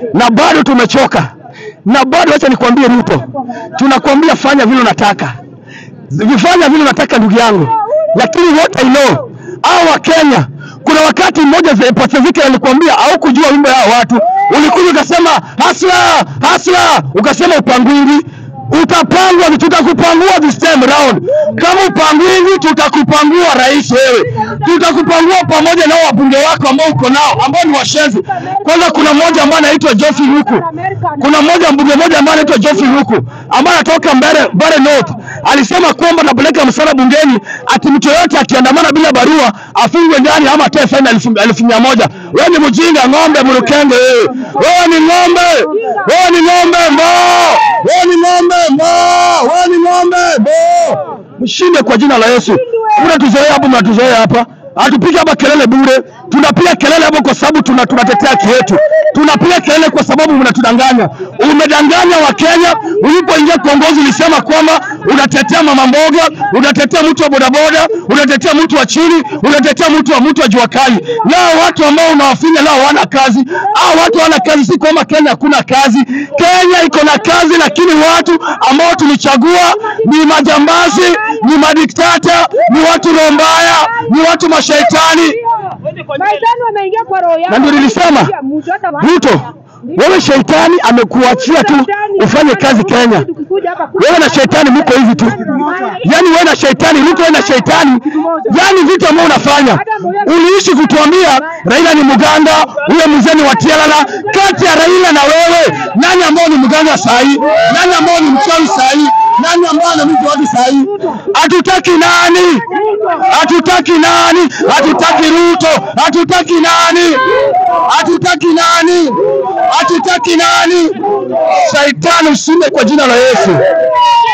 na bado tumechoka, na bado acha nikwambie Ruto, tunakwambia fanya vile unataka, vifanya vile unataka ndugu yangu, lakini what I know hao wa Kenya, kuna wakati mmoja ze- Pacific alikwambia au kujua wimbo ya watu, ulikuja ukasema hasla hasla, ukasema upangwingi utapangwa, tutakupangua this time round. Kama upangwingi, tutakupangua rais wewe, tutakupangua pamoja na hao wabunge wako ambao uko nao ambao ni washenzi. Kwanza kuna mmoja ambaye anaitwa Geoffrey Ruku, kuna mmoja mbunge mmoja ambaye anaitwa Geoffrey Ruku ambaye anatoka Mbere, Mbere North alisema kwamba napeleka msala bungeni ati mtu yoyote akiandamana bila barua afungwe ndani ama atoe faini elfu elfu mia moja. Wewe ni mjinga, ng'ombe mrukenge wewe. Wewe ni ng'ombe, wewe ni ng'ombe mbo, wewe ni ng'ombe mbo, wewe ni ng'ombe mbo. Mshinde kwa jina la Yesu. Kuna tuzoea hapo, mnatuzoea hapa Hatupiga hapa kelele bure, tunapiga kelele hapo kwa sababu tuna tunatetea haki yetu. Tunapiga kelele kwa sababu mnatudanganya. Umedanganya Wakenya ulipoingia kuongozi, ulisema kwamba unatetea mama mboga, unatetea mtu wa bodaboda, unatetea mtu wa chini, unatetea mtu wa mtu wa jua kali. Leo watu ambao unawafinya leo hawana kazi, au watu hawana kazi, si kwamba Kenya hakuna kazi. Kenya iko na kazi, lakini watu ambao tulichagua ni majambazi, ni madiktata, ni watu roho mbaya, ni watu mashaitani. Maitani wameingia kwa roho yako. Na ndio nilisema, Ruto, wewe shetani amekuachia tu ufanye kazi Kenya. Wewe na shetani mko hivi tu, yaani wewe na shetani, Ruto wewe na shetani, yaani vitu ambavyo unafanya. Uliishi kutuambia Raila ni mganga, huyo mzee ni watialala. Kati ya Raila na wewe, nani ambao ni mganga sahi? Nani ambao ni mchawi sahi? Nani ambao anamjua watu sahi? Hatutaki nani? Hatutaki nani? Hatutaki Ruto, hatutaki nani? Hatutaki nani? Hatutaki nani? Shaitani ushinde kwa jina la Yesu.